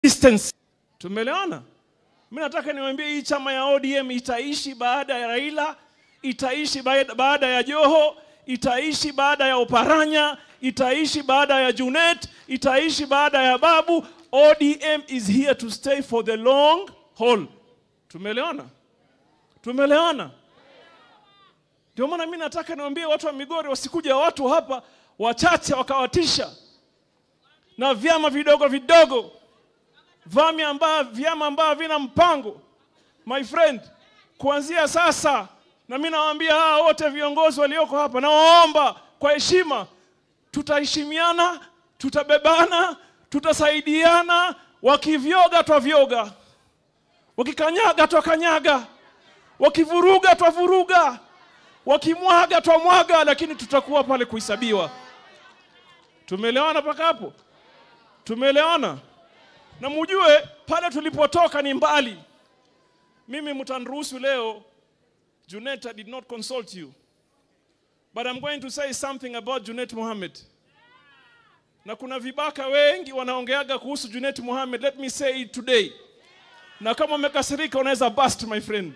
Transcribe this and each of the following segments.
distance. Tumeelewana? Mimi nataka niwaambie hii chama ya ODM itaishi baada ya Raila, itaishi baada baada ya Joho, itaishi baada ya Oparanya, itaishi baada ya Junet, itaishi baada ya Babu. ODM is here to stay for the long haul. Tumeelewana? Tumeelewana? Ndio maana mimi nataka niwaambie watu wa Migori wasikuja watu hapa wachache wakawatisha na vyama vidogo vidogo vyama ambavyo vyama ambavyo vina mpango my friend, kuanzia sasa, na mimi nawaambia hawa wote viongozi walioko hapa, nawaomba kwa heshima, tutaheshimiana, tutabebana, tutasaidiana. Wakivyoga twavyoga, wakikanyaga twakanyaga, wakivuruga twavuruga, wakimwaga twamwaga, lakini tutakuwa pale kuhesabiwa. Tumeelewana mpaka hapo? Tumeelewana? na mujue pale tulipotoka ni mbali. Mimi mtaniruhusu leo, Junet, I did not consult you, but I'm going to say something about Junet Mohammed. Na kuna vibaka wengi wanaongeaga kuhusu Junet Mohammed. Let me say it today, na kama umekasirika unaweza bust my friend.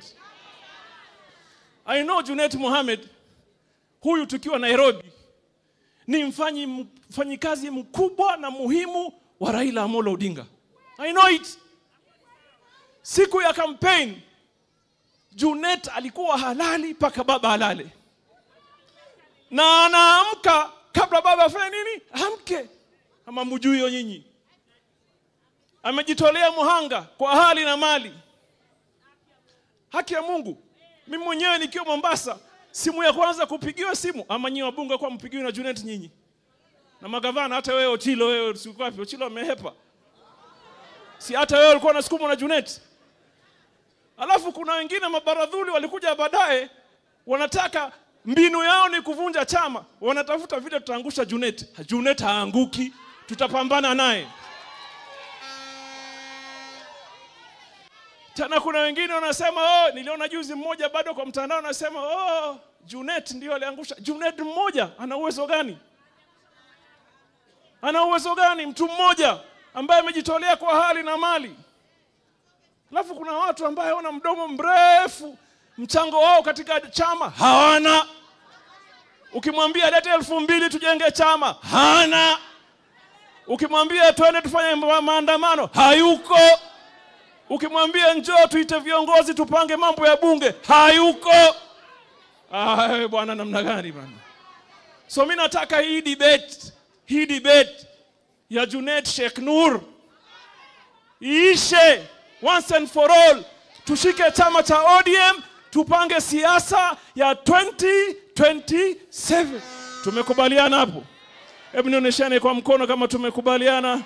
I know Junet Mohammed huyu tukiwa Nairobi ni mfanyi mfanyikazi mkubwa na muhimu wa Raila Amolo Odinga. I know it. Siku ya campaign Junet alikuwa halali mpaka baba halale, na anaamka kabla baba afanye nini, amke. Ama mjui hiyo nyinyi? Amejitolea muhanga kwa hali na mali. Haki ya Mungu, mimi mwenyewe nikiwa Mombasa, simu ya kwanza kupigiwa simu, ama nyinyi wabunge kwa mpigiwe na Junet nyinyi na magavana, hata wewe Ochilo, wewe siku wapi? Ochilo amehepa si hata wewe ulikuwa unasukumwa na Junet. Alafu kuna wengine mabaradhuli walikuja baadaye, wanataka mbinu yao ni kuvunja chama, wanatafuta vile tutaangusha Junet. Junet haanguki, tutapambana naye. Tena kuna wengine wanasema oh, niliona juzi mmoja bado kwa mtandao anasema oh, Junet ndio aliangusha. Junet mmoja ana uwezo gani? Ana uwezo gani mtu mmoja ambaye amejitolea kwa hali na mali. Alafu kuna watu ambaye wana mdomo mrefu, mchango wao katika chama hawana. Ukimwambia lete elfu mbili tujenge chama, hana. Ukimwambia twende tufanye maandamano, hayuko. Ukimwambia njoo tuite viongozi tupange mambo ya bunge, hayuko. Ah, bwana namna gani bwana? So mimi nataka hii debate, hii debate ya Junet Sheikh Nur iishe once and for all. Tushike chama cha ODM, tupange siasa ya 2027. Tumekubaliana hapo? Hebu nionyeshane kwa mkono kama tumekubaliana.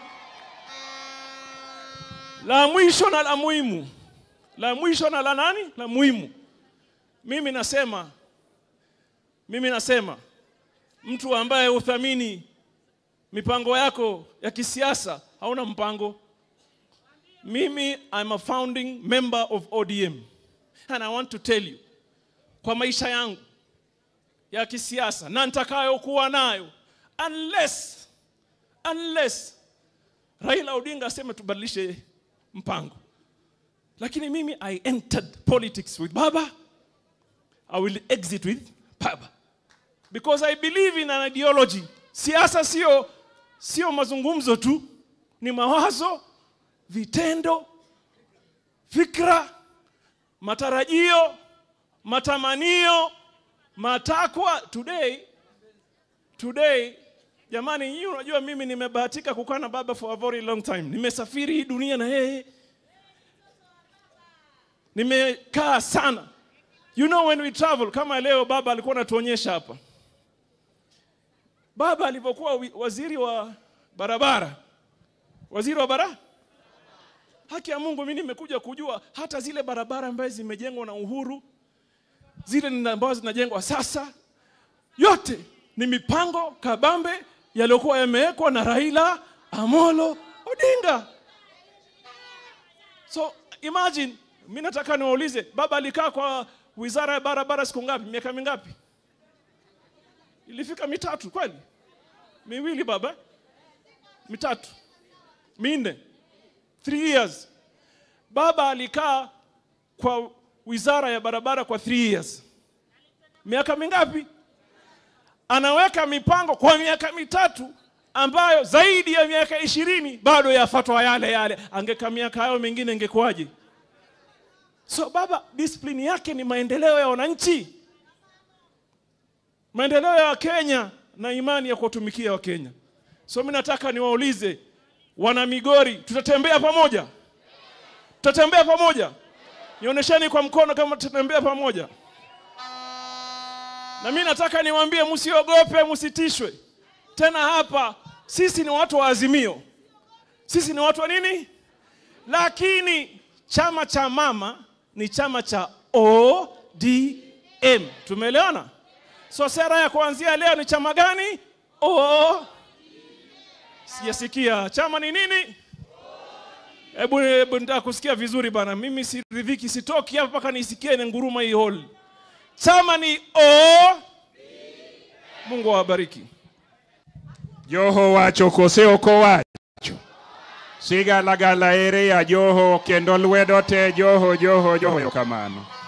La mwisho na la muhimu, la mwisho na la nani? La muhimu. Mimi nasema, mimi nasema mtu ambaye uthamini mipango yako ya kisiasa hauna mpango. Mimi I'm a founding member of ODM and I want to tell you, kwa maisha yangu ya kisiasa na nitakayokuwa nayo, unless unless Raila Odinga aseme tubadilishe mpango, lakini mimi I entered politics with Baba, I will exit with Baba because I believe in an ideology. Siasa sio sio mazungumzo tu, ni mawazo, vitendo, fikra, matarajio, matamanio, matakwa. Today, today, jamani, hii unajua, mimi nimebahatika kukaa na baba for a very long time. Nimesafiri hii dunia na yeye, nimekaa sana. You know when we travel, kama leo baba alikuwa anatuonyesha hapa baba alivyokuwa waziri wa barabara, waziri wa bara, haki ya Mungu, mimi nimekuja kujua hata zile barabara ambazo zimejengwa na Uhuru, zile ambazo zinajengwa sasa, yote ni mipango kabambe yaliyokuwa yamewekwa na Raila Amolo Odinga. So imagine, mimi nataka niwaulize, baba alikaa kwa wizara ya barabara siku ngapi? Miaka mingapi? Ilifika mitatu kweli? Miwili baba, mitatu, minne. Three years. Baba alikaa kwa wizara ya barabara kwa three years. Miaka mingapi? Anaweka mipango kwa miaka mitatu ambayo zaidi ya miaka ishirini bado yafatwa yale yale. Angeka miaka hayo mengine ingekuwaje? So baba, discipline yake ni maendeleo ya wananchi, maendeleo ya Wakenya na imani ya kuwatumikia Wakenya. So mimi nataka niwaulize wana Migori, tutatembea pamoja? Tutatembea pamoja? Nionyesheni kwa mkono kama tutatembea pamoja. Na mimi nataka niwaambie, msiogope, msitishwe tena. Hapa sisi ni watu wa Azimio, sisi ni watu wa nini? Lakini chama cha mama ni chama cha ODM. Tumeelewana? So sera ya kuanzia leo ni chama gani? O Sijasikia chama ni nini? Hebu hebu nitaka kusikia vizuri bana. Mimi siridhiki, sitoki hapa mpaka nisikie ni nguruma hii hall. Chama ni O. Mungu awabariki. Joho wacho kose ok owacho? Sigalagala ere ya Joho kendo lwedo te Joho Joho Joho kamano.